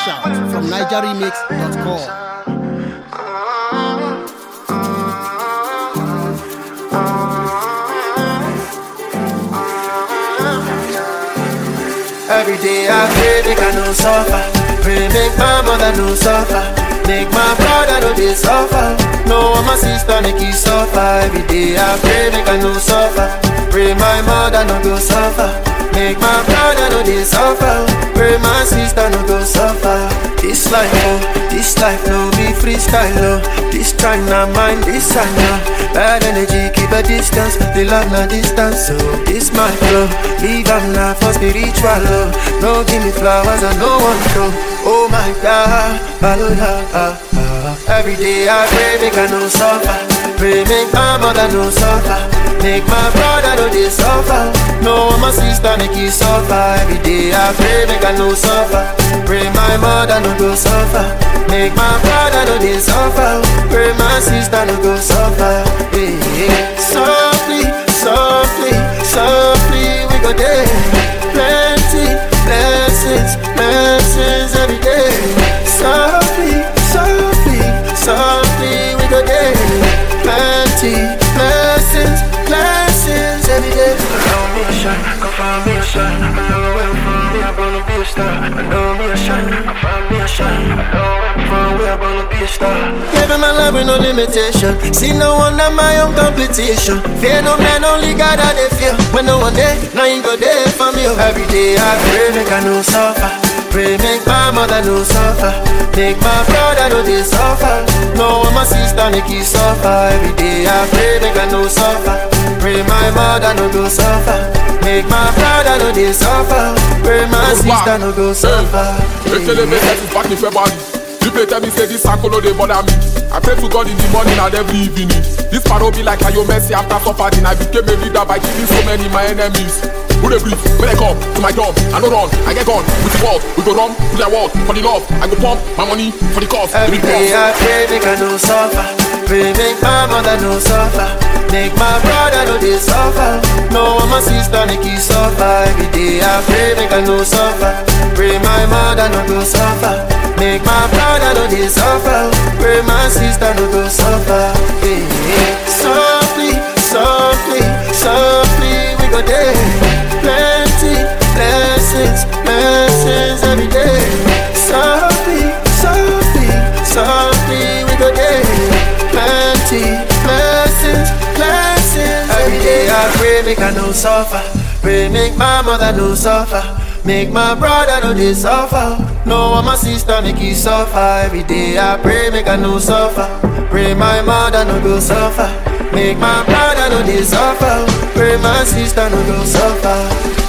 Shout from NigerRemix.com. Every day I pray, make I no suffer. Pray, make my mother no suffer. Make my brother no they suffer. No, my sister make he suffer. Every day I pray, make I no suffer. Pray my mother no go suffer. Make my brother no they suffer. Pray my sister no go suffer. This life, oh, this life no be freestyle, oh. This time na mine, this I know. Bad energy, keep a distance. The love na distance, so this my flow. Leave am na for spiritual, oh. No give me flowers, I no want to. Oh my God, hallelujah. ah, ah. Every day I pray, make I no suffer. Pray, make my mother no suffer. Make my brother no they suffer. No, my sister make he suffer. Every day I pray, make I no suffer. Pray my mother no go suffer. Make my brother no they suffer. Pray my sister no go suffer. Hey, hey. Softly, softly, softly we go there. Plenty blessings, blessings every day. Softly, softly, softly we go there. Plenty blessings, blessings every day. I know me a shot, go find me a shot. I know where from me, I'm gonna be a star. I know me a shot, I find me a shot. I know where from me, I'm gonna be a star. Living my life with no limitation. See no one at my own competition. Fear no man, only God I they fear. When no one there, now you go there for me. Every day I pray, make I no suffer. Pray make my mother no suffer Make my brother no they suffer No my sister make he suffer Every day I pray make I no suffer Pray my mother no go suffer Make my brother no they suffer Pray my sister no go suffer Ekele make sense back in February. People tell me say this circle no dey bother me. I pray to God in the morning and every evening. This paro be like Ayo Messi after suffering. I became a leader by killing so many my enemies. Who dey breathe? When I come to my job, I no run, I get gone. With the world, we go run to their world for the love. I go pump my money for the cause. Every the day cause. I pray make I no suffer Pray make my mother no suffer Make my brother no they suffer No my sister make he suffer Every day I pray make I no suffer Pray my mother no go suffer Make my brother no they suffer Pray my sister no go suffer hey, hey. Softly, softly, softly we go there Plenty blessings, blessings every day Softly, softly, softly we go there Plenty blessings, blessings Every day I pray make I no suffer Pray make my mother no suffer Make my brother no they suffer No my sister make he suffer Every day I pray make I no suffer Pray my mother no go suffer Make my brother no they suffer Pray my sister no go suffer